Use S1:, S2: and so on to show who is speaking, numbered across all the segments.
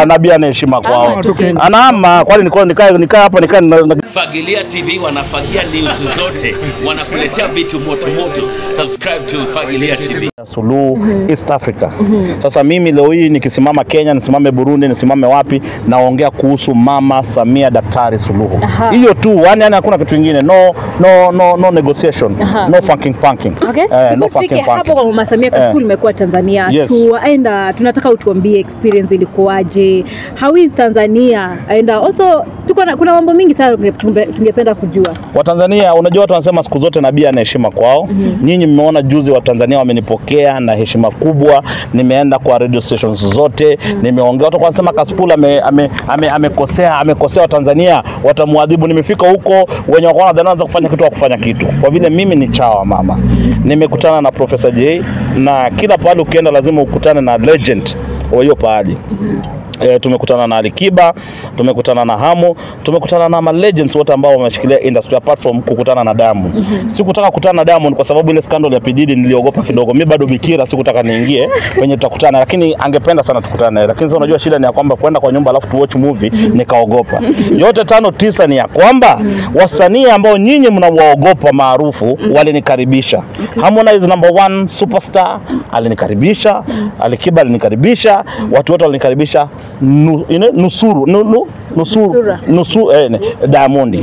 S1: Ah, nabii ana heshima kwao.
S2: Ama tu Kenya.
S1: Anaama kwani niko nikae nikae hapa nikae na- na-
S3: Fagilia TV wanafagia news zote, wanakuletea vitu moto moto. Subscribe to Fagilia TV.
S1: Suluhu East Africa. Sasa mimi leo hii nikisimama Kenya, nisimame Burundi, nisimame wapi, naongea kuhusu Mama Samia Daktari Suluhu.
S4: Aha.
S1: Hiyo tu, yani yani hakuna kitu kingine. No no no no negotiation.
S4: Aha.
S1: No funking punking.
S4: Okay.
S1: Eh, no
S4: Before
S1: funking
S4: tufike hapo
S1: punking.
S4: kwa Mama Samia kwa
S1: Eh.
S4: siku limekuwa Tanzania.
S1: Yes.
S4: Tuenda tunataka utuambie experience ilikuwaje? How is Tanzania? And uh, also tuko na, kuna mambo mingi sana tunge- tunge- tungependa kujua.
S1: Watanzania, unajua watu wanasema siku zote nabii ana heshima kwao. Nyinyi mmeona juzi Watanzania wamenipokea na heshima kubwa, nimeenda kwa radio stations zote, nimeongea. Watu wanasema Kasipul ame, ame, ame, amekosea amekosea Watanzania, watamwadhibu. Nimefika huko, wenye wako wanadhani wanaanza kufanya kitu wa kufanya kitu, kwa vile mimi ni chawa mama. Nimekutana na Professor J na kila pahali ukienda lazima ukutane na legend wa hiyo pahali. E, tumekutana na Alikiba, tumekutana na Hamo, tumekutana na ma legends wote ambao wameshikilia industry apart from kukutana na Diamond. Sikutaka kukutana na Diamond kwa sababu ile scandal ya P Diddy niliogopa kidogo. Mimi bado bikira, sikutaka niingie kwenye tutakutana, lakini angependa sana tukutane. Lakini sasa unajua shida ni ya kwamba kwenda kwa nyumba alafu tu watch movie nikaogopa. Yote tano tisa ni ya kwamba wasanii ambao nyinyi mnawaogopa maarufu walinikaribisha. Harmonize number one superstar alinikaribisha, Alikiba alinikaribisha, watu wote walinikaribisha nu, ine, nusuru nu, nu, nusuru
S4: Nusura.
S1: nusu eh, ne, Diamond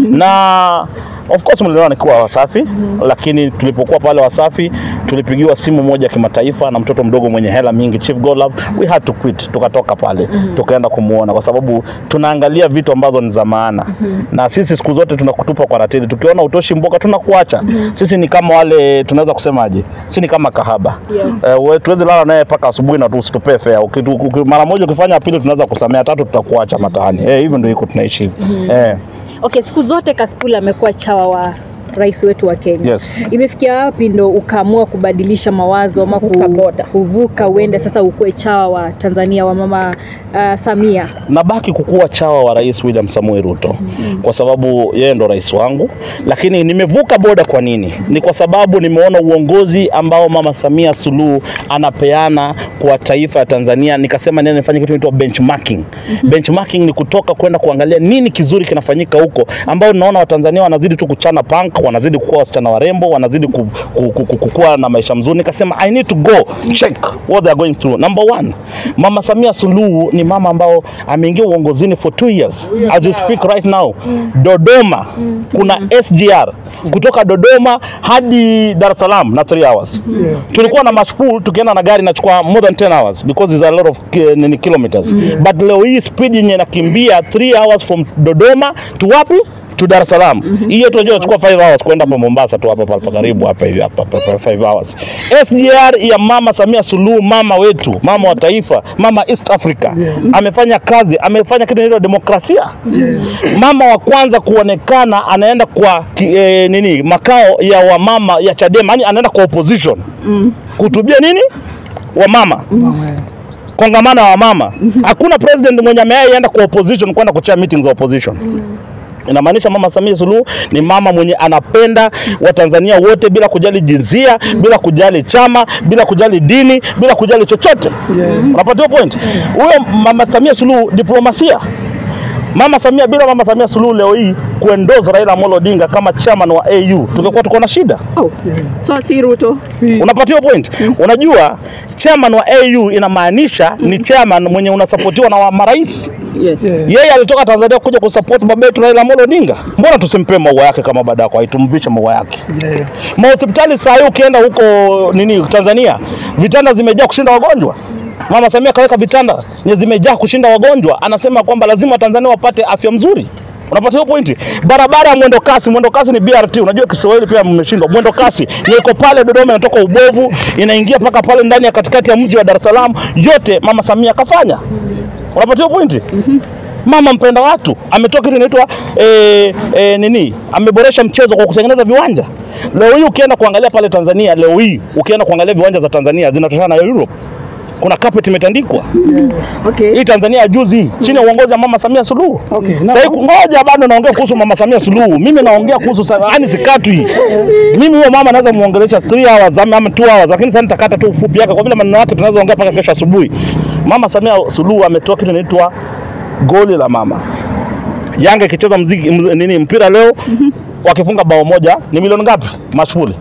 S1: na of course mliona nikiwa Wasafi, lakini tulipokuwa pale Wasafi tulipigiwa simu moja ya kimataifa na mtoto mdogo mwenye hela mingi, Chief Godlove. We had to quit, tukatoka pale tukaenda kumuona, kwa sababu tunaangalia vitu ambazo ni za maana na sisi siku zote tunakutupa kwa ratili, tukiona utoshi mboka tunakuacha. Sisi ni kama wale, tunaweza kusemaje, si ni kama kahaba
S4: Yes.
S1: Eh, we- tuwezi lala naye mpaka asubuhi na tusitupee fea. Ukitu- uki- Mara moja ukifanya pili, tunaweza kusamea, tatu tutakuacha mataani. Eh, hivyo ndio iko tunaishi hivi. Eh,
S4: Okay, siku zote Kasipul amekuwa chawa wa rais wetu wa Kenya.
S1: Yes.
S4: Imefikia wapi ndo ukaamua kubadilisha mawazo ama ku-
S2: Kuvuka boda.
S4: kuvuka uende sasa ukuwe chawa wa Tanzania wa Mama uh, Samia?
S1: nabaki kukuwa chawa wa Rais William Samoei Ruto kwa sababu yeye ndo rais wangu, lakini nimevuka boda. Kwa nini? Ni kwa sababu nimeona uongozi ambao Mama Samia Suluhu anapeana kwa taifa ya Tanzania, nikasema nene nifanye kitu inaitwa benchmarking. Benchmarking ni kutoka kwenda kuangalia nini kizuri kinafanyika huko, ambao naona Watanzania wanazidi tu kuchana punk, wanazidi kuwa wasichana warembo, wanazidi ku, ku, ku, ku, kukuwa na maisha mzuri. Nikasema I need to go check what they are going through. Number one, Mama Samia Suluhu ni mama ambao ameingia uongozini for two years as you speak right now. Dodoma kuna SGR kutoka Dodoma hadi Dar es Salaam na 3 hours. Tulikuwa na mashpool tukienda na gari inachukua more than 10 hours because there's a lot of ki- nini kilometers. But leo hii speed yenye inakimbia 3 hours from Dodoma to wapi? to Dar es Salaam. Hiyo tunajua chukua 5 hours kwenda hapa Mombasa tu hapa hapa karibu hapa hivi hapa hapa 5 hours. SGR ya Mama Samia Suluhu, mama wetu, mama wa taifa, mama East Africa. Amefanya kazi, amefanya kitu inaitwa demokrasia. Mama wa kwanza kuonekana anaenda kwa ki, eh, nini makao ya wamama ya Chadema, yani anaenda kwa opposition. Kutubia nini? Wamama kongamano ya wamama. Hakuna president mwenye ameenda kwa opposition kwenda kuchea meetings za opposition. Inamaanisha Mama Samia Suluhu ni mama mwenye anapenda Watanzania wote bila kujali jinsia, bila kujali chama, bila kujali dini, bila kujali chochote. Unapata hiyo point? Huyo Mama Samia Suluhu diplomasia. Mama Samia, bila Mama Samia Suluhu leo hii kuendoza Raila Amolo Odinga kama chairman wa AU, tungekuwa tuko na shida.
S4: Oh. So si Ruto.
S2: Si,
S1: Unapatia point? Unajua chairman wa AU inamaanisha ni chairman mwenye unasapotiwa na wa marais.
S4: Yes.
S2: yeah.
S1: Yeye alitoka Tanzania kuja kusupport baba yetu Raila Amolo Odinga. Mbona tusimpe maua yake kama badako, aitumvishe maua yake?
S2: Yeah.
S1: Mahospitali saa hii ukienda huko nini Tanzania, vitanda zimejaa kushinda wagonjwa. Mama Samia kaweka vitanda nye zimejaa kushinda wagonjwa, anasema kwamba lazima Tanzania wapate afya mzuri. Unapata hiyo pointi? Barabara ya mwendo kasi, mwendo kasi ni BRT. Unajua Kiswahili pia mmeshindwa. Mwendo kasi yenye iko pale Dodoma, inatoka Ubovu inaingia mpaka pale ndani ya katikati ya mji wa Dar es Salaam, yote Mama Samia kafanya. Unapata hiyo pointi? Mama mpenda watu ametoa kitu inaitwa eh, eh, nini, ameboresha mchezo kwa kutengeneza viwanja. Leo hii ukienda kuangalia pale Tanzania, leo hii ukienda kuangalia viwanja za Tanzania zinatoshana na Europe. kuna carpet imetandikwa.
S4: Okay.
S1: Hii Tanzania ya juzi hii chini ya uongozi wa Mama Samia Suluhu.
S2: Okay,
S1: Sasa hii ngoja bado naongea kuhusu Mama Samia Suluhu. Mimi naongea kuhusu sa- yaani sikatwi. Mimi huyo mama naweza muongelesha 3 hours ama 2 hours lakini sasa nitakata tu ufupi yake kwa vile maneno yake tunaweza ongea mpaka kesho asubuhi. Mama Samia Suluhu ametoa kitu inaitwa goli la mama. Yanga ikicheza mziki mz, nini mpira leo wakifunga bao moja ni milioni ngapi? Mashhuli.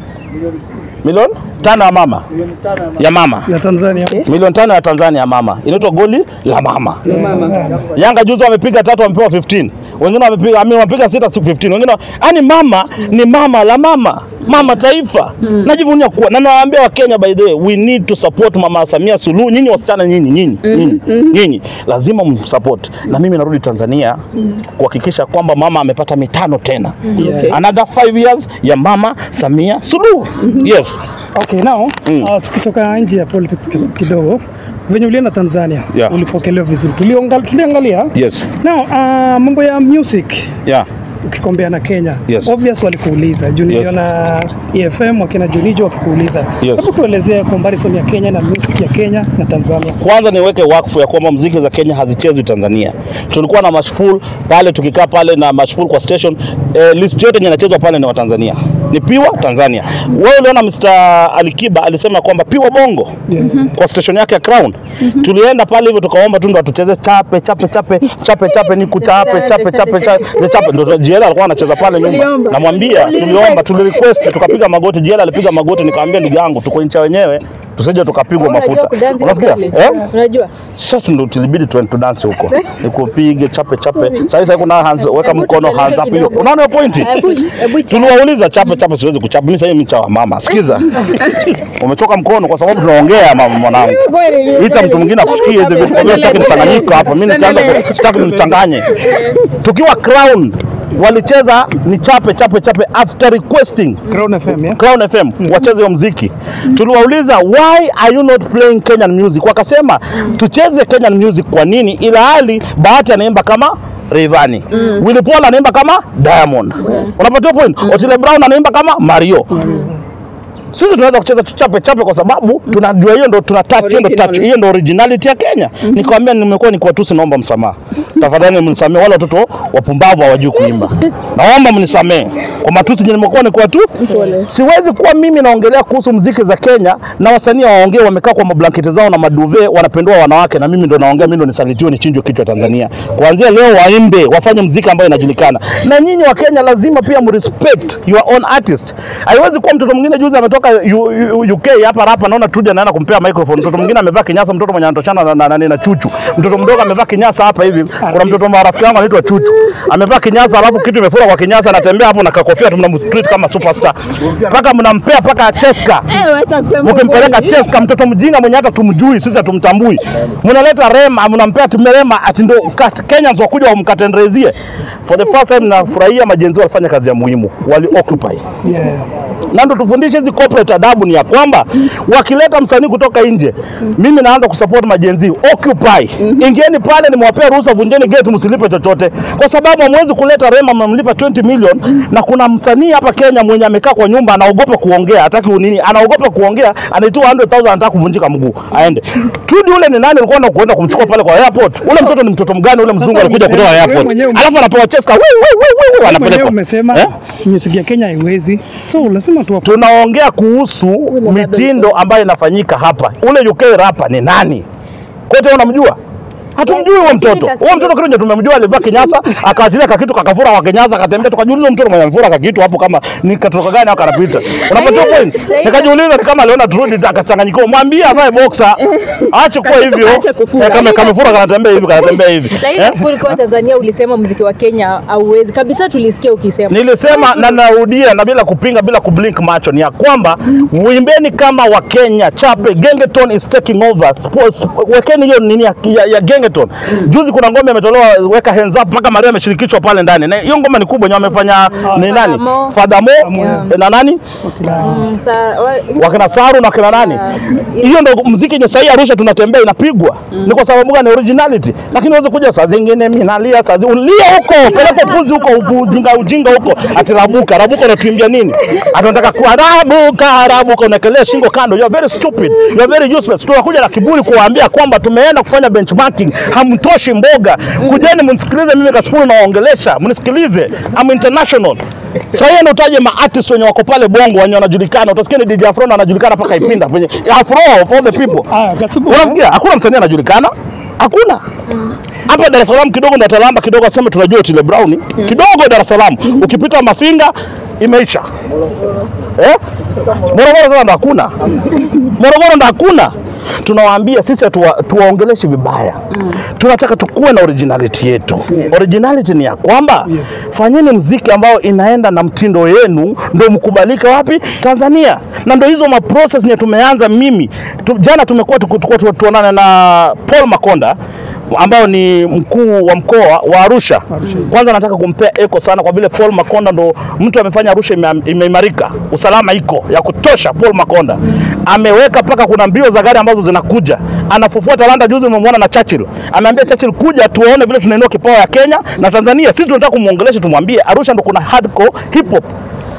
S1: Milioni tano ya mama ya mama
S2: ya Tanzania.
S1: milioni tano ya Tanzania ya mama inaitwa goli la mama. Yanga juzi wamepiga tatu wamepewa 15. Wengine wamepiga ami wamepiga sita si 15. Wengine yani mama ni mama la mama. Mama taifa. Najivunia kuwa na nawaambia wa Kenya by the way we need to support Mama Samia Suluhu. Nyinyi wasichana nyinyi nyinyi nyinyi nyinyi lazima msupport. Na mimi narudi Tanzania kuhakikisha kwamba mama amepata mitano tena.
S2: Okay.
S1: Another 5 years ya Mama Samia Suluhu. Yes.
S2: Okay, now
S1: Mm.
S2: uh, tukitoka nje ya politics kis- kidogo, venye ulienda Tanzania
S1: Yeah.
S2: ulipokelewa vizuri, Tuliongal- tuliangalia
S1: Yes.
S2: now uh, mambo ya music
S1: Yeah.
S2: ukikombea na Kenya
S1: Yes.
S2: obvious walikuuliza juu niliona EFM wakina Junijo wakikuuliza.
S1: Yes.
S2: Hebu tuelezee comparison ya Kenya na music ya Kenya na Tanzania.
S1: kwanza niweke wakfu ya kwamba mziki za Kenya hazichezwi Tanzania. Tulikuwa na mashpool pale, tukikaa pale na mashpool kwa station eh, list yote yenye inachezwa pale ni wa Tanzania, ni piwa Tanzania. Wewe uliona Mr. Alikiba alisema kwamba piwa bongo
S2: Yeah.
S1: kwa station yake ya Crown. Tulienda pale hivyo tukaomba tu ndo atucheze chape chape chape chape chape ni kuchape chape chape chape chape, ndo Jiela alikuwa anacheza pale nyuma.
S4: Uliomba?
S1: Namwambia
S4: Uli
S1: tuliomba,
S4: request?
S1: tulirequest, tukapiga magoti. Jiela alipiga magoti, nikamwambia ndugu yangu, tuko ncha wenyewe tusije tukapigwa
S4: Unajua
S1: mafuta.
S4: kudansi
S1: Unasikia?
S4: Katili?
S1: Eh?
S4: Unajua?
S1: Sasa ndo tulibidi tuende tudansi huko, nikupige chape chape. Sasa hivi kuna hands, weka
S4: Hebu
S1: mkono
S4: tupeleke
S1: hands up hiyo.
S4: kidogo.
S1: Unaona hiyo pointi?
S4: Hebu- hebu cha-
S1: Tuliwauliza chape chape, siwezi kuchapa mimi. Sasa hivi micha wa mama, sikiza, umechoka mkono kwa sababu tunaongea mama, mwanangu.
S4: Kweli,
S1: Ita mtu mwingine akushikie hizi vitu, kwa hiyo sitaki mchanganyiko hapa. Mimi nikaanza, sitaki nimchanganye. Tukiwa Crown walicheza ni chape chape chape after requesting
S2: Crown FM, yeah?
S1: Crown FM wacheze hiyo mziki. Tuliwauliza why are you not playing Kenyan music? Wakasema tucheze Kenyan music kwa nini, ila hali Bahati anaimba kama Rayvanny. Willy Paul anaimba kama Diamond. Unapata point? Otile Brown anaimba kama Mario. Sisi tunaweza kucheza tu chape chape kwa sababu tunajua hiyo ndo tuna touch, hiyo ndo touch, hiyo ndo originality ya Kenya. Nikamwambia nimekuwa nikiwatusi, naomba msamaha. Tafadhali mnisamee, wale watoto wapumbavu hawajui kuimba. Naomba mnisamee kwa matusi yenye nimekuwa nikiwatu. Siwezi kuwa mimi naongelea kuhusu mziki za Kenya na wasanii waongee wamekaa kwa mablanketi zao na maduve wanapendua wanawake, na mimi ndo naongea, mimi ndo nisalitiwe nichinjwe kichwa Tanzania. Kuanzia leo waimbe, wafanye mziki ambayo inajulikana, na nyinyi wa Kenya lazima pia mrespect your own artist. Haiwezi kuwa mtoto mwingine juzi ametoka U- U- UK hapa hapa, naona Tudi anaenda kumpea microphone, mtoto mwingine amevaa kinyasa, mtoto mwenye anatoshana na, na, na, na Chuchu, mtoto mdogo amevaa kinyasa hapa hivi. Kuna mtoto wa rafiki yangu anaitwa Chuchu amevaa kinyasa, alafu kitu imefura kwa kinyasa, anatembea hapo na kakofia tu, mnamtreat kama superstar, mpaka mnampea mpaka Cheska
S4: Eh, wacha kusema
S1: mkimpeleka
S4: ukweli.
S1: Cheska, mtoto mjinga mwenye hata tumjui sisi, hatumtambui. Mnaleta Rema, mnampea Timerema ati ndo kat- Kenyans wakuja wamkatendrezie. For the first time nafurahia majenzi walifanya kazi ya muhimu, wali occupy
S2: Yeah.
S1: na ndo tufundishe hizi corporate adabu ni ya kwamba wakileta msanii kutoka nje, mimi naanza kusupport majenzi occupy. Ingieni pale, nimewapea ruhusa, vunjeni gate, msilipe chochote, kwa sababu hamwezi kuleta Rema mmemlipa 20 million, na kuna msanii hapa Kenya mwenye amekaa kwa nyumba anaogopa kuongea, hataki unini, anaogopa kuongea, anaitoa 100,000 anataka kuvunjika mguu aende. Tudi ule ni nani alikuwa anakwenda kumchukua pale kwa airport? Ule mtoto ni mtoto mgani? Ule mzungu alikuja
S2: wewe
S1: kutoka airport,
S2: mwenyewe ume-
S1: alafu anapewa cheska, wewe wewe wewe,
S2: Mwenyewe
S1: anapelekwa
S2: umesema
S1: eh?
S2: music ya Kenya haiwezi, so lazima tu
S1: tunaongea kuhusu mitindo ambayo inafanyika hapa. Ule UK rapa ni nani? Kote unamjua? Hatumjui huyo mtoto. Huyo mtoto kile tumemjua alivaa kinyasa, akaachilia kakitu kakafura kwa kinyasa, akatembea tukajiuliza mtoto mwenye mfura kakitu hapo kama ni katoka gani au kanapita. Unapata point? Nikajiuliza ni kama aliona turudi akachanganyikiwa. Mwambie avae boxer. Aache kuwa hivyo.
S4: Aache kufura.
S1: Eh, Kama kamefura kanatembea hivi kanatembea hivi.
S4: Lakini
S1: Eh?
S4: siku ulikuwa Tanzania ulisema muziki wa Kenya hauwezi kabisa, tulisikia ukisema.
S1: Nilisema na narudia na bila kupinga bila kublink macho ni ya kwamba uimbeni kama wa Kenya chape gengeton is taking over sports wekeni hiyo nini ya, ya, ya gengeton Gengeton. Juzi kuna ngoma imetolewa weka hands up mpaka Maria ameshirikishwa pale ndani. Na hiyo ngoma ni kubwa, yenye wamefanya ni nani?
S4: Fadamo.
S1: Fadamo
S4: Yeah.
S1: na nani?
S4: Mm, sa- wa-
S1: wakina Saru na wakina nani. Hiyo ndo muziki yenye sahii Arusha tunatembea inapigwa, ni kwa sababu gani? Originality. Lakini uweze kuja saa zingine mimi nalia, saa zingine ulia huko, peleka puzi huko, ujinga ujinga huko, ati rabuka rabuka, unatuimbia nini? Atunataka kuwa rabuka rabuka, unakelea shingo kando. You are very stupid, you are very useless. Tunakuja na kiburi kuwaambia kwamba tumeenda kufanya benchmarking, hamtoshi mboga. Kujeni mnisikilize mimi Kasipul nawaongelesha, mnisikilize. I'm international. Sasa hiyo ndio utaje ma artist wenye wako pale Bongo wenye wanajulikana. Utasikia ni DJ Afro anajulikana mpaka Ipinda kwenye Afro for the people.
S2: Aya, Kasubu.
S1: Unasikia? Hakuna msanii anajulikana. Hakuna. Hapa Dar es Salaam kidogo na Talamba kidogo aseme tunajua Otile Brown. Kidogo Dar es Salaam. Ukipita Mafinga imeisha. Eh? Morogoro sasa ndo hakuna. Morogoro ndo hakuna. Tunawaambia sisi hatuwa- tuwaongeleshi vibaya. Tunataka tukuwe na originality yetu. Originality ni ya kwamba fanyeni mziki ambao inaenda na mtindo yenu, ndo mkubalika wapi? Tanzania. Na ndo hizo ma process nye tumeanza mimi tu, jana tumekuwa tuku- tuku- tu- tuonane na Paul Makonda ambao ni mkuu wa mkoa wa Arusha. Kwanza nataka kumpea eko sana kwa vile Paul Makonda ndo mtu amefanya Arusha ime- imeimarika, usalama iko ya kutosha. Paul Makonda ameweka mpaka kuna mbio za gari ambazo zinakuja, anafufua talanta. Juzi umemwona na Churchill, ameambia Churchill, kuja tuwaone vile tunainua kipawa ya Kenya na Tanzania. Sisi tunataka kumuongelesha, tumwambie Arusha ndo kuna hardcore hip hop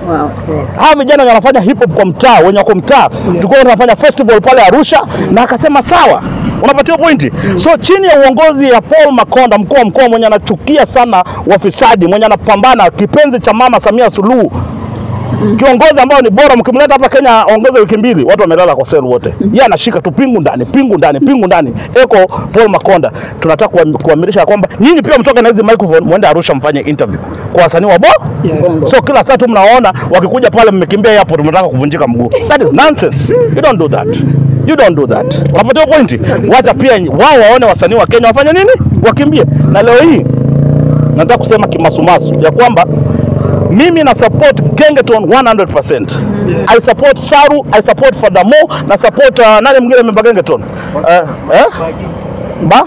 S1: hawa vijana wenye wanafanya hip hop kwa mtaa, wenye wako mtaa, tulikuwa tunafanya festival pale Arusha, na akasema sawa, unapatiwa pointi. So chini ya uongozi ya Paul Makonda, mkuu wa mkoa mwenye anachukia sana wafisadi, mwenye anapambana, kipenzi cha mama Samia Suluhu kiongozi ambao ni bora, mkimleta hapa Kenya aongeze wiki mbili, watu wamelala kwa sel wote. Yeye anashika tu pingu ndani, pingu ndani, pingu ndani. Eko Paul Makonda, tunataka kuam- kuamirisha kwamba nyinyi pia mtoke na hizi microphone muende Arusha mfanye interview kwa wasanii wa bo
S2: Yeah.
S1: So kila saa tu mnaona wakikuja pale mmekimbia airport mnataka kuvunjika mguu. That is nonsense. You don't do that. You don't do that. Unapatiwa pointi. Wacha pia wao waone wasanii wa Kenya wafanye nini? Wakimbie. Na leo hii nataka kusema kimasumasu ya kwamba mimi na support Gengeton 100%. I support Saru, I support Fadamo, na support uh, nani mwingine member Gengeton? Uh, eh? Ba?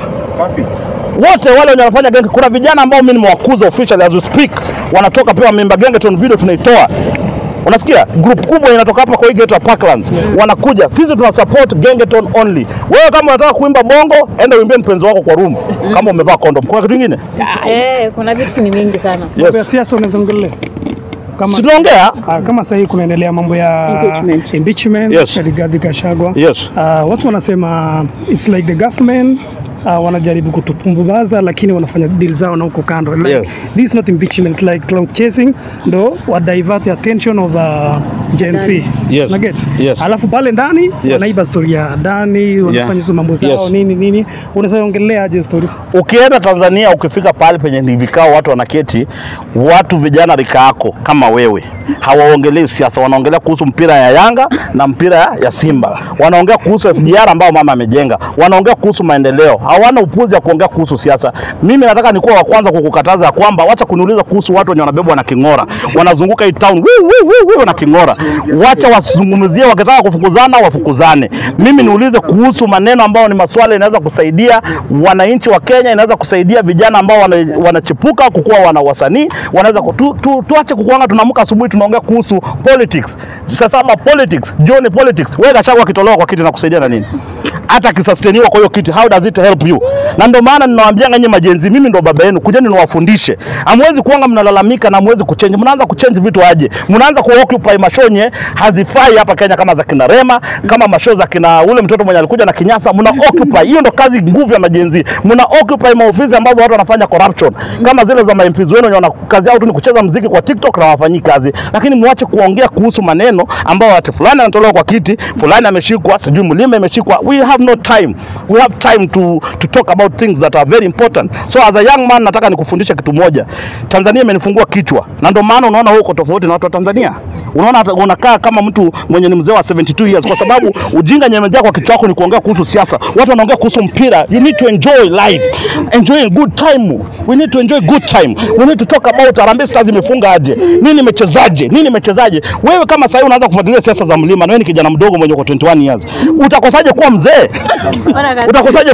S1: wote wale wenye wanafanya genge, kuna vijana ambao mimi nimewakuza officially as we speak, wanatoka pia member Gengeton, video tunaitoa Unasikia group kubwa inatoka hapa kwa hii gate ya Parklands wanakuja, sisi tuna support Gengeton only. Wewe kama unataka kuimba bongo, enda uimbie mpenzi wako kwa room kama umevaa condom. Kuna kitu kingine?
S4: Eh, kuna vitu ni mingi sana.
S2: Mambo ya
S1: Yes.
S2: siasa unazongelea kama
S1: Si tunaongea?
S2: Ah, kama sasa hivi kunaendelea mambo ya
S4: Impeachment.
S2: impeachment
S1: Yes.
S2: ya Rigathi Gachagua.
S1: Yes.
S2: Ah, watu wanasema it's like the government uh, wanajaribu kutupumbaza lakini wanafanya deal zao na huko kando like,
S1: Yes.
S2: this is not impeachment like cloud chasing ndo wa divert the attention of uh, Gen Z
S1: Yes.
S2: Na get
S1: Yes.
S2: alafu pale ndani
S1: Yes.
S2: wanaiba story ya Dani wanafanya hizo mambo zao
S1: Yes.
S2: nini nini unaweza ongelea aje story
S1: Ukienda Tanzania, ukifika pale penye ni vikao, watu wanaketi, watu vijana rika yako kama wewe hawaongelei siasa, wanaongelea kuhusu mpira ya Yanga na mpira ya- ya Simba, wanaongea kuhusu SGR ambao mama amejenga, wanaongea kuhusu maendeleo, hawana upuzi ya kuongea kuhusu siasa. Mimi nataka nikuwa wa kwanza kukukataza ya kwamba wacha kuniuliza kuhusu watu wenye wanabebwa na king'ora, wanazunguka hii town wii, wii, wii, wii, na king'ora. Wacha wasizungumzie, wakitaka kufukuzana wafukuzane. Mimi niulize kuhusu maneno ambayo ni maswala inaweza kusaidia wananchi wa Kenya, inaweza kusaidia vijana ambao wana- wanachipuka kukuwa wana wasanii, wanaweza ku- tu, tu, tuache kukuanga tunaamka asubuhi tunaongea kuhusu politics. Sasa kama politics, jioni politics, wewe Gachagua akitolewa kwa kiti na kusaidia na nini? Hata akisusteniwa kwa hiyo kiti, how does it help you? Na ndio maana ninawaambianga nyinyi majenzi, mimi ndo baba yenu, kujeni niwafundishe. Hamwezi kuanga mnalalamika na hamwezi kuchange. Mnaanza kuchange vitu aje? Mnaanza kuoccupy mashonye hazifai hapa Kenya kama za kina Rema, kama masho za kina ule mtoto mwenye alikuja na Kinyasa, mna occupy. Hiyo ndo kazi nguvu ya majenzi. Mna occupy maofisi ambazo watu wanafanya corruption. Kama zile za MPs wenu wenye wana kazi yao tu ni kucheza mziki kwa TikTok na wafanyii kazi. Lakini mwache kuongea kuhusu maneno ambao ati fulani anatolewa kwa kiti, fulani ameshikwa, sijui mlima imeshikwa. We have no time. We have time to to talk about things that are very important. So as a young man nataka nikufundishe kitu moja. Tanzania imenifungua kichwa. Na ndio maana unaona huko tofauti na watu wa Tanzania. Unaona hata unakaa kama mtu mwenye ni mzee wa 72 years kwa sababu ujinga nyemejaa kwa kichwa chako ni kuongea kuhusu siasa. Watu wanaongea kuhusu mpira. You need to enjoy life. Enjoy a good time. We need to enjoy good time. We need to talk about Harambee Stars imefunga aje. Nini imechezaje? Nini imechezaje? Wewe kama sasa unaanza kufuatilia siasa za mlima na wewe ni kijana mdogo mwenye uko 21 years. Utakosaje kuwa mzee?
S4: Ona kazi.
S1: Utakosaje kuwa mzee?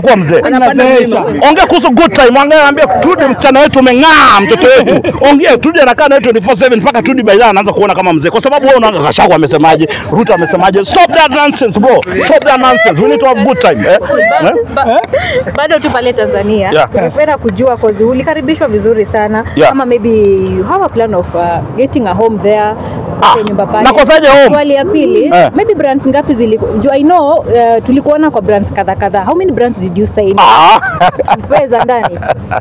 S4: Anapanda
S2: Inazeesha.
S4: mlima.
S1: ongea kuhusu good time, ongea ambia Tudi msichana wetu umeng'aa, mtoto wetu. Ongea Tudi anakaa naye 24/7 mpaka Tudi by then anaanza kuona kama mzee, kwa sababu wewe unaanga Gachagua amesemaje, Ruto amesemaje. Stop that nonsense bro, stop that nonsense. We need to have good time eh?
S4: Ba-
S1: Eh?
S4: ba- bado tu pale Tanzania
S1: Yeah.
S4: ungependa kujua cause ulikaribishwa vizuri sana
S1: Yeah.
S4: kama maybe you have a plan of uh, getting a home there
S1: Ah,
S4: upate nyumba pale
S1: nakosaje home?
S4: swali ya pili
S1: Eh.
S4: maybe brands ngapi ziliku juu I know uh, tulikuona kwa brands kadha kadha how many brands did you sign
S1: Ah.
S4: wewe za ndani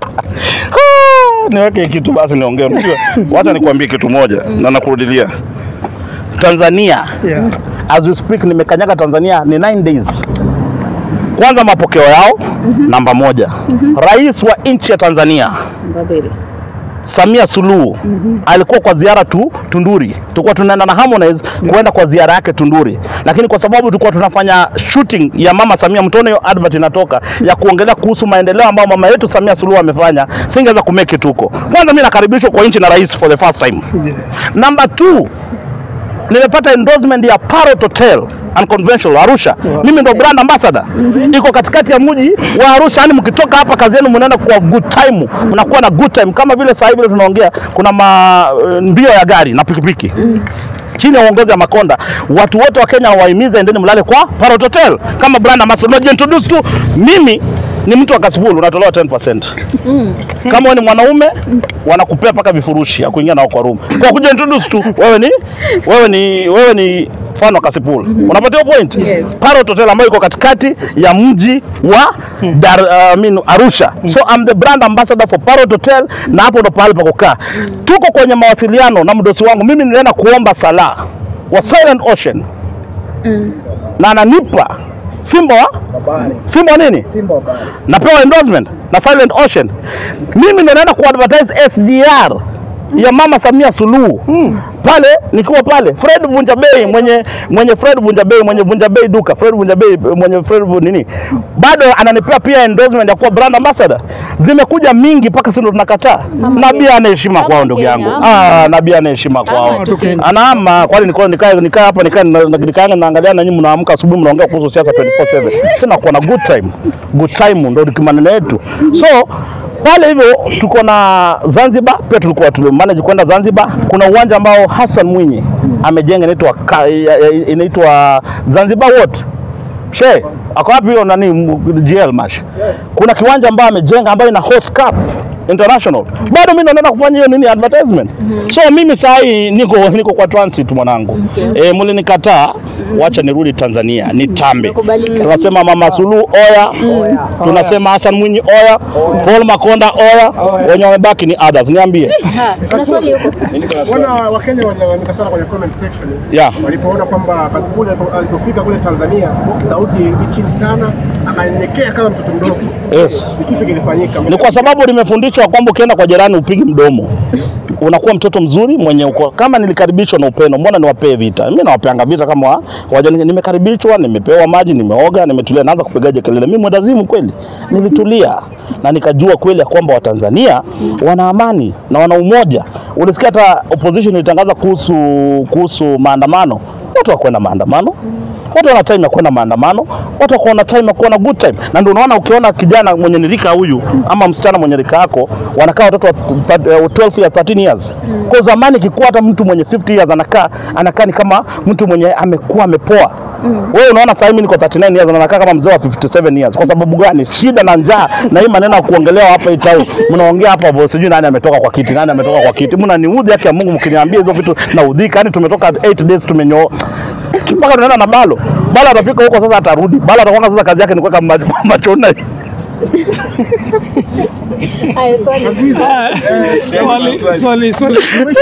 S1: Ah, niweke kitu basi niongee. Unajua, wacha nikwambie kitu moja na nakurudilia. Tanzania
S2: Yeah.
S1: as we speak, nimekanyaga Tanzania ni 9 days. Kwanza mapokeo yao namba moja. Rais wa nchi ya Tanzania
S4: Babeli
S1: Samia Suluhu alikuwa kwa ziara tu Tunduri. Tulikuwa tunaenda na Harmonize kuenda kwa ziara yake Tunduri, lakini kwa sababu tulikuwa tunafanya shooting ya mama Samia, mtone hiyo advert inatoka ya kuongelea kuhusu maendeleo ambayo mama yetu Samia Suluhu amefanya, singeweza kumake it huko. Kwanza mimi nakaribishwa kwa nchi na rais for the first time.
S2: Yeah.
S1: Number two, nimepata endorsement ya Parrot Hotel and Conventional Arusha. Mimi ndo brand ambassador. Iko katikati ya mji wa Arusha, yani mkitoka hapa kazi yenu mnaenda kwa good time, mnakuwa na good time kama vile sasa hivi leo tunaongea kuna ma, mbio ya gari na pikipiki chini ya uongozi wa Makonda, watu wote wa Kenya wahimize, endeni mlale kwa Parrot Hotel kama brand ambassador. Unajiintroduce tu, mimi ni mtu wa Kasipul, unatolewa 10%. Kama wewe ni mwanaume wanakupea mpaka vifurushi ya kuingia nao kwa room. Kwa kujiintroduce tu, wewe ni wewe ni wewe ni fan wa Kasipul. Unapata hiyo point?
S4: Yes.
S1: Parrot Hotel ambayo iko katikati ya mji wa Dar, uh, I mean, Arusha. So I'm the brand ambassador for Parrot Hotel na hapo ndo pahali pa kukaa. Tuko kwenye mawasiliano na mdosi wangu. Mimi nilienda kuomba sala wa Silent Ocean na ananipa Simba wa Simba wa nini? napewa endorsement na Silent Ocean. Mimi ndo naenda kuadvertise SGR ya mama Samia Suluhu pale nikiwa pale Fred Vunja Bei mwenye mwenye Fred Vunja Bei mwenye Vunja Bei duka Fred Vunja Bei mwenye Fred Vu- nini bado ananipea pia endorsement ya kuwa brand ambassador. Zimekuja mingi mpaka sisi ndo tunakataa. Nabii ana heshima
S4: Kama
S1: kwao ndugu
S4: Kenya,
S1: yangu.
S4: ama-
S1: Ah, nabii ana heshima kwao.
S4: Ama tu Kenya.
S1: Anaama kwani niko nikae nikae hapa nikae na- na- nikae naangalia na nyinyi mnaamka asubuhi mnaongea kuhusu siasa 24/7. Sina kuwa na good time. Good time ndio ni maneno yetu. So pale hivyo tuko na Zanzibar pia tulikuwa tulimanage kwenda Zanzibar. Kuna uwanja ambao Hassan Mwinyi amejenga inaitwa ka- inaitwa Zanzibar what? She, ako wapi hiyo nani m- GL Mash? Kuna kiwanja ambayo amejenga ambayo ina host cup international. Bado mimi naenda kufanya hiyo nini advertisement. So mimi saa hii niko niko kwa transit mwanangu.
S4: Okay.
S1: Eh, mlinikataa, wacha nirudi Tanzania nitambe.
S4: Nakubalika.
S1: Tunasema Mama Suluhu oya, tunasema Hassan Mwinyi oya, Paul Makonda oya, wenye wamebaki ni others. Niambie.
S4: Ha, kuna swali huko
S5: Wana Wakenya walilalamika sana kwenye comment section
S1: Yeah.
S5: walipoona kwamba Kasipul alipo- alipofika kule Tanzania sauti ilikuwa chini sana, akanyenyekea kama mtoto mdogo.
S1: Yes.
S5: Ni kipi kilifanyika?
S1: Ni kwa sababu nimefundishwa kwamba ukienda kwa jirani upigi mdomo, unakuwa mtoto mzuri mwenye uko. Kama nilikaribishwa na upendo, mbona niwapee vita? Mimi nawapeanga vita kama wa- wajani. Nimekaribishwa, nimepewa maji, nimeoga, nimetulia, naanza kupigaje kelele. Mimi mwendazimu kweli, nilitulia na nikajua kweli ya kwamba Watanzania wana amani na wana umoja. Ulisikia hata opposition ilitangaza kuhusu kuhusu maandamano, watu wakwenda maandamano watu wana time ya kwenda maandamano, watu wako na time ya kuwa na good time, na ndio unaona ukiona kijana mwenye ni rika huyu ama msichana mwenye rika yako wanakaa watoto wa th- eh, 12 years 13 years. Kwa zamani kikuwa hata mtu mwenye 50 years anakaa anakaa ni kama mtu mwenye amekuwa amepoa. Wewe unaona sasa mimi niko 39 years na nakaa kama mzee wa 57 years. Kwa sababu gani? Shida na njaa na hii maneno ya kuongelewa hapa hii town. Mnaongea hapa hapo sijui nani ametoka kwa kiti, nani ametoka kwa kiti. Mnaniudhi haki ya Mungu mkiniambia hizo vitu na udhika. Yaani tumetoka 8 days tumenyo mpaka tunaenda na balo balo atafika huko sasa atarudi balo atakuwa sasa kazi yake ni kuweka ma- machona
S4: Haya, swali.
S2: Swali, swali, swali.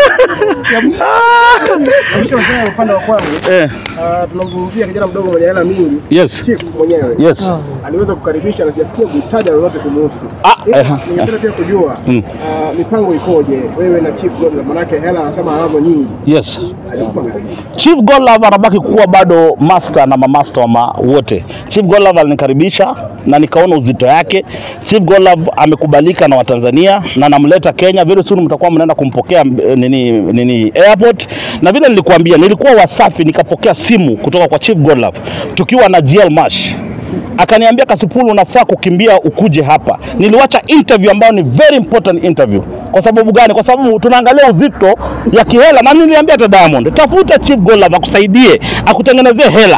S5: Kilichofanya upande wa kwangu
S1: eh,
S5: ah, tunamzungumzia kijana mdogo mwenye hela mingi
S1: yes
S5: Chief mwenyewe
S1: yes
S5: aliweza kukaribisha na sijasikia kutaja lolote kumuhusu.
S1: Ah,
S5: Ila,
S1: eh,
S5: Ningependa pia kujua
S1: Mm.
S5: ah, mipango ikoje wewe na Chief Godlove, manake hela anasema anazo nyingi,
S1: yes
S5: alikupa ngapi?
S1: Chief Godlove anabaki kuwa bado master na mamaster wa ma wote. Chief Godlove alinikaribisha na nikaona uzito yake. Chief Godlove amekubalika na Watanzania na namleta Kenya. Very soon mtakuwa mnaenda kumpokea eh, nini, nini airport, na vile nilikuambia, nilikuwa Wasafi nikapokea simu kutoka kwa Chief Godlove tukiwa na GL Mash akaniambia Kasipul, unafaa kukimbia ukuje hapa. Niliwacha interview ambayo ni very important interview. Kwa sababu gani? Kwa sababu tunaangalia uzito ya kihela, na niliambia hata Diamond, tafuta Chief Godlove akusaidie, akutengenezee hela.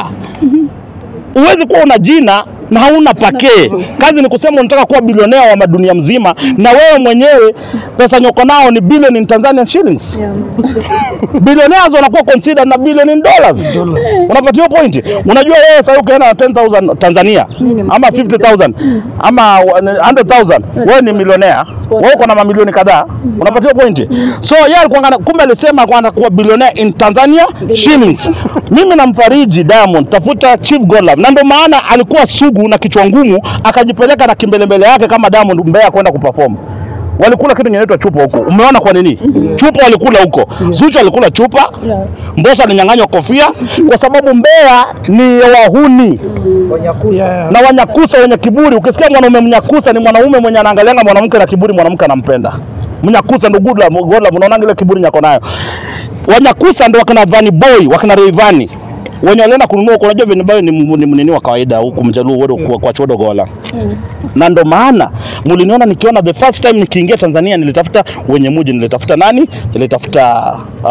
S1: Huwezi kuwa una jina na hauna pakee. Kazi ni kusema unataka kuwa bilionea wa madunia mzima, na wewe mwenyewe pesa nyoko nao ni billion in Tanzanian shillings billionaires wanakuwa considered na billion in dollars. Unapata hiyo point? Unajua wewe sasa ukienda na 10000 Tanzania ama 50000 ama 100000 wewe ni millionaire. Wewe uko na mamilioni kadhaa. Unapata hiyo point? So yeye alikuwa ana- kumbe alisema alikuwa anakuwa billionaire in Tanzania shillings. Mimi namfariji Diamond, tafuta Chief Godlove. Na ndio maana alikuwa sugu na kichwa ngumu akajipeleka na kimbelembele yake kama Diamond Mbeya kwenda kuperform walikula kitu inaitwa chupa huko. Umeona kwa nini? Chupa walikula huko. Zuchu alikula chupa, Mbosso alinyang'anywa kofia kwa sababu Mbeya ni ya wahuni
S2: Yeah.
S1: na wanyakusa wenye kiburi. Ukisikia mwanaume mnyakusa ni mwanaume mwenye anaangalianga mwanamke na kiburi, mwanamke anampenda. Mnyakusa ndo good love, God love, unaona ile kiburi nyako nayo. Wanyakusa ndo wakina Vanny Boy, wakina Rayvanny wenye walienda kununua huko. Unajua Vanny Boy ni m- ni mnini wa kawaida huku Mjaluo wodo kwa, kwa chodo gola na ndo maana mliniona nikiona the first time nikiingia Tanzania nilitafuta wenye muji, nilitafuta nani? Nilitafuta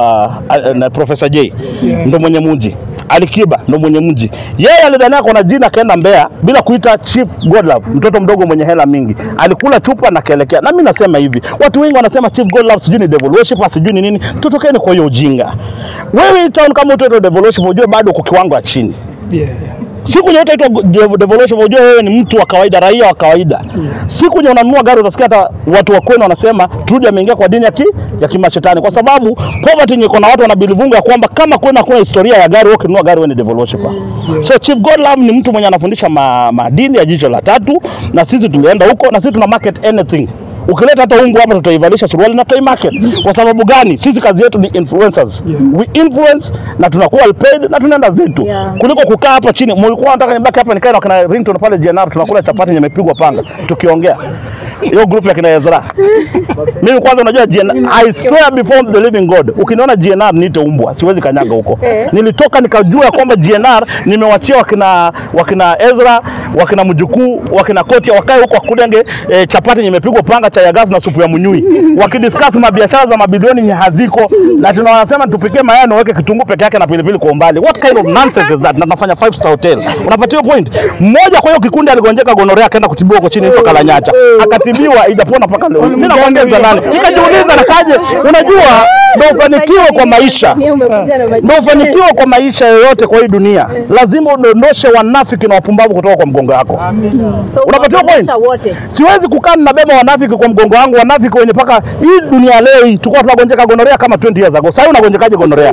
S1: uh, uh, Professor J
S2: Yeah.
S1: ndo mwenye muji, Alikiba ndo mwenye mji. Yeye alidhania kuna jina akaenda Mbeya bila kuita Chief Godlove, mtoto mdogo mwenye hela mingi, alikula chupa na kaelekea. Na mimi nasema hivi, watu wengi wanasema Chief Godlove sijui ni devil worship, sijui ni nini. Tutokeni kwa hiyo ujinga. Wewe hii town kama utaitwa devil worship, ujue bado uko kiwango ya chini
S2: Yeah, yeah.
S1: siku nye utaitwa dev- devolution, unajua wewe ni mtu wa kawaida, raia wa kawaida. Siku nye unanunua gari, utasikia hata watu wa kwenu wanasema Trudy ameingia kwa dini ya, ki, ya kimashetani, kwa sababu poverty yenye iko na watu wanabilivunga ya kwamba kama kwenu hakuna historia ya gari, wewe ukinunua gari wewe ni devolution. So Chief Godlove ni mtu mwenye anafundisha ma, maadili ya jicho la tatu, na sisi tulienda huko na sisi tuna market anything Ukileta hata ungu hapa tutaivalisha suruali na tutai market. Kwa sababu gani? Sisi kazi yetu ni influencers.
S2: Yeah.
S1: We influence na tunakuwa well paid na tunaenda zetu
S4: Yeah.
S1: kuliko kukaa hapa chini. Mlikuwa nataka nibaki hapa nikae na kina ringtone pale GNR tunakula chapati yenye imepigwa panga tukiongea. Hiyo group ya kina Ezra. Mimi kwanza unajua GNR, I swear before the living God, ukiniona GNR niite umbwa, siwezi kanyaga huko. Nilitoka nikajua kwamba GNR nimewachia wakina wakina Ezra, wakina mjukuu, wakina Kotia wakae huko wakudenge eh, chapati yenye imepigwa panga, chai ya gas na supu ya munyui. Wakidiscuss mabiashara za mabilioni yenye haziko na tunawasema tupikie mayai na uweke kitunguu peke yake na pilipili kwa umbali. What kind of nonsense is that? Na tunafanya five star hotel. Unapatia point? Mmoja kwa hiyo kikundi aligonjeka gonorea akaenda kutibiwa huko chini huko Kalanyacha. Akatibiwa haijapona mpaka leo. Mimi nakwambia za nani? Nikajiuliza nakaje? Unajua ndio ufanikiwe kwa maisha. Ndio ufanikiwe kwa maisha yoyote kwa hii dunia. Lazima udondoshe wanafiki na wapumbavu kutoka kwa mgongo wako.
S4: So,
S1: Unapatiwa point?
S4: unawaonyesha wote.
S1: Siwezi kukaa nabeba wanafiki kwa mgongo wangu, wanafiki wenye paka hii dunia leo hii tulikuwa tunagonjeka gonorea kama 20 years ago. Sasa unagonjekaje gonorea?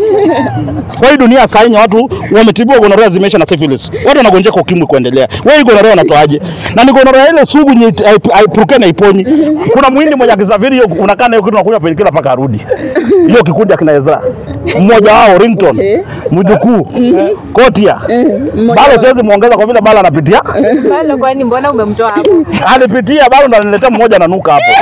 S1: Kwa hii dunia sasa yenye watu wametibiwa gonorea zimeisha na syphilis. Watu wanagonjeka ukimwi kuendelea. Wewe hii gonorea unatoaje? Na ni gonorea ile sugu nye haip- haipuruke na iponyi. Kuna muhindi mmoja akisafiri hiyo unakaa na hiyo kitu unakunywa penikila mpaka arudi. Hiyo kikundi akina Ezra. Mmoja wao Ringtone, mjukuu, Kotia. Bado siwezi muongeza kwa vile bala anapitia.
S4: Bado kwani mbona umemtoa hapo?
S1: alipitia bado ndo ananiletea mmoja nanuka hapo.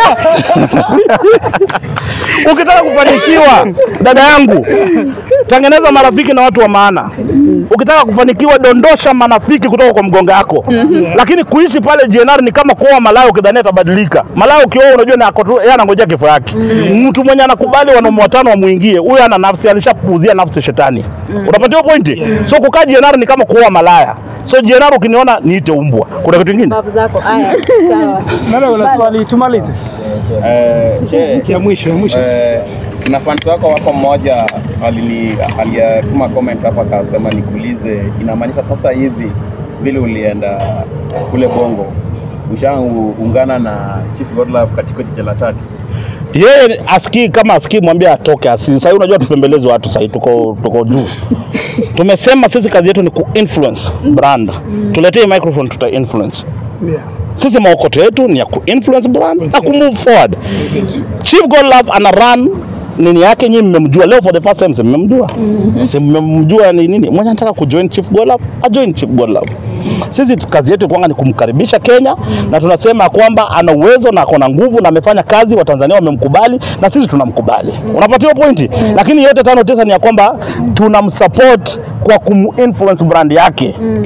S1: Ukitaka kufanikiwa, dada yangu, tengeneza marafiki na watu wa maana. Ukitaka kufanikiwa, dondosha manafiki kutoka kwa mgonga yako. Lakini kuishi pale GNR ni kama kuoa malaya, ukidhania atabadilika. Malaya ukioa, unajua ni ako tu, yeye anangojea kifo yake. Mtu mwenye anakubali wanaume watano wamuingie, huyo ana nafsi, alishapuuzia nafsi shetani. Unapatiwa pointi? So kukaa GNR ni kama kuoa malaya. So GNR ukiniona niite umbwa. Kuna kitu kingine?
S4: Bavu zako. Haya. Sawa.
S2: Nana una swali tumalize.
S6: Eh, je,
S2: Ya mwisho, ya mwisho.
S6: eh, kuna fans wako wako mmoja alini aliyatuma comment hapa akasema nikuulize, inamaanisha sasa hivi vile ulienda kule Bongo ushaungana na Chief Godlove katika jiji la tatu?
S1: yeye asikii kama asikii mwambie atoke asi sasa unajua tupembelezi watu sasa tuko tuko juu tumesema sisi kazi yetu ni kuinfluence brand tuletee microphone tuta influence
S2: Yeah.
S1: sisi maokoto yetu ni ya kuinfluence brand na kumove forward Chief Godlove ana run nini yake nyinyi mmemjua leo for the first time si mmemjua si mmemjua ni nini mwenye anataka kujoin Chief Godlove ajoin Chief Godlove sisi kazi yetu kwanga ni kumkaribisha Kenya na tunasema kwamba ana uwezo na akona nguvu na amefanya kazi, Watanzania wamemkubali na sisi tunamkubali. Unapatiwa pointi, lakini yote tano tisa ni ya kwamba tunamsupport kwa kuminfluence brand yake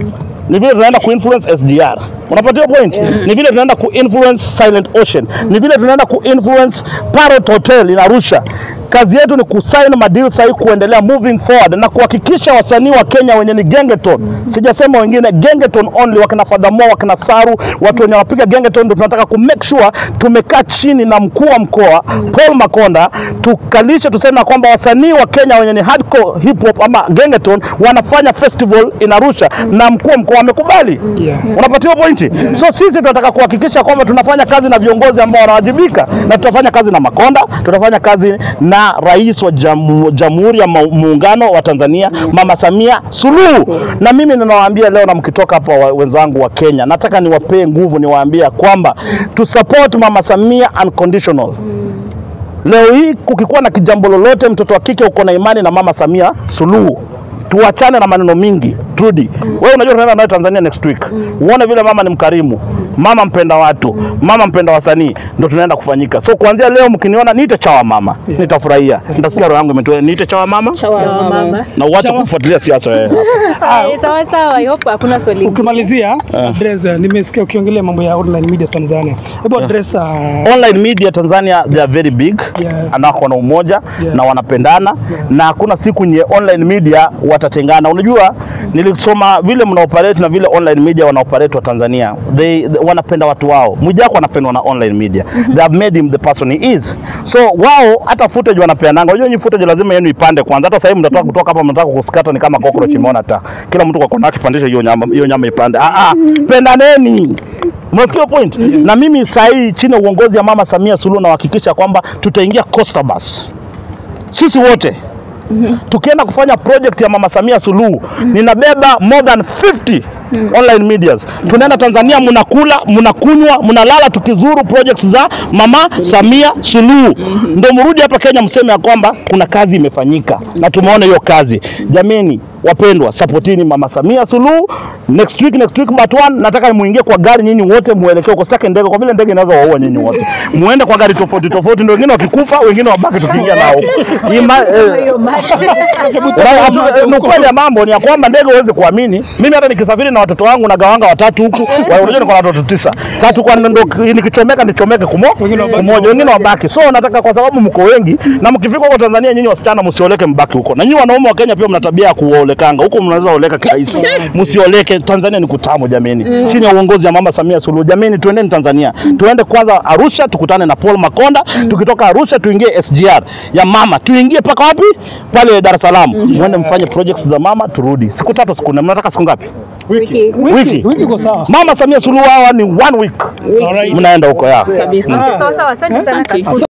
S1: ni vile tunaenda kuinfluence SGR. Unapatia point? Ni vile tunaenda kuinfluence Silent Ocean. Ni vile tunaenda kuinfluence Parrot Hotel in Arusha. Kazi yetu ni kusign madeal sahi kuendelea moving forward na kuhakikisha wasanii wa Kenya wenye ni gengeton, sijasema wengine, gengeton only, wakina Fadhamo, wakina Saru, watu wenye wanapiga gengeton, ndio tunataka ku make sure tumekaa chini na mkuu wa mkoa Paul Makonda, tukalishe tuseme ya kwamba wasanii wa Kenya wenye ni hardcore hip hop ama gengeton wanafanya festival in Arusha na mkuu wa mkoa amekubali.
S2: Yeah.
S1: Unapatiwa pointi. So sisi tunataka kuhakikisha kwamba tunafanya kazi na viongozi ambao wanawajibika, na tutafanya kazi na Makonda, tutafanya kazi na rais wa jamu, Jamhuri ya Mau- Muungano wa Tanzania Mama Samia Suluhu. Na mimi ninawaambia leo, na mkitoka hapa wa- wenzangu wa Kenya, nataka niwapee nguvu, niwaambia kwamba tu support Mama Samia unconditional. Leo hii kukikuwa na kijambo lolote, mtoto wa kike uko na imani na Mama Samia Suluhu, tuachane na maneno mingi. Trudy, wewe unajua tunaenda naye Tanzania next week, uone vile mama ni mkarimu, mama mpenda watu, mama mpenda wasanii, ndo tunaenda kufanyika. So kuanzia leo mkiniona niite chawa mama, nitafurahia, nitasikia roho yangu imetulia, niite chawa mama
S4: Chawa mama.
S1: na uache kufuatilia siasa wewe.
S4: Haya, sawa sawa, yopo hakuna swali.
S2: Ukimalizia address, uh, nimesikia ukiongelea mambo ya online media Tanzania. Hebu address uh,
S1: online media Tanzania they are very big
S2: Yeah.
S1: na wako na umoja
S2: Yeah.
S1: na wanapendana na hakuna siku nye online media watatengana. Unajua, nilisoma vile mna operate na vile online media wana operate wa Tanzania, they, they wanapenda watu wao. Mwijaku anapendwa na online media, they have made him the person he is. So wao hata footage wanapeananga. Unajua nyinyi footage lazima yenu ipande kwanza. Hata sasa hivi mnatoka kutoka hapa mnataka kusikata ni kama cockroach imeona taa. Kila mtu kwa kona yake pandisha hiyo nyama, hiyo nyama ipande. Ah ah, pendaneni. Unasikia point? Na mimi saa hii chini ya uongozi ya Mama Samia Suluhu nawahakikisha kwamba tutaingia Costa Bus. Sisi wote tukienda kufanya project ya Mama Samia Suluhu ninabeba more than 50 online medias. Tunaenda Tanzania, mnakula, mnakunywa, mnalala, tukizuru projects za Mama Samia Suluhu, ndio mrudi hapa Kenya mseme ya kwamba kuna kazi imefanyika na tumeona hiyo kazi. Jameni wapendwa, supportini Mama Samia Suluhu. Next week, next week but one, nataka muingie kwa gari nyinyi wote muelekee huko, sitaki ndege, kwa vile ndege inaweza waua nyinyi wote. Muende kwa gari tofauti tofauti, ndio wengine wakikufa, wengine wabaki tukiingia nao huko. Ima- eh, Ra- eh, ni ukweli ya mambo ni ya kwamba ndege huwezi kuamini. Mimi hata nikisafiri na watoto wangu na gawanga watatu huku, wa- unajua niko na watoto tisa, tatu kwa ndo nikichomeka nichomeke kumo kumoja, wengine wabaki. So nataka kwa sababu mko wengi na mkifika huko Tanzania, nyinyi wasichana msioleke, mbaki huko, na nyinyi wanaume wa Kenya pia mna tabia ya kuolekanga huko, mnaweza oleka kirahisi, msioleke. Tanzania ni kutamu jameni, chini ya uongozi wa Mama Samia Suluhu. Jameni, tuendeni Tanzania, tuende kwanza Arusha, tukutane na Paul Makonda. Tukitoka Arusha tuingie SGR ya mama, tuingie mpaka wapi? Pale Dar es Salaam, mwende mfanye projects za mama, turudi siku tatu, siku nne. Mnataka siku ngapi?
S4: Wiki.
S1: Wiki.
S2: wiki iko sawa.
S1: Mama Samia Suluhu hawa ni one week,
S2: Alright.
S1: mnaenda huko ya
S4: Kabisa. Sawa sawa, asante sana Kaspu.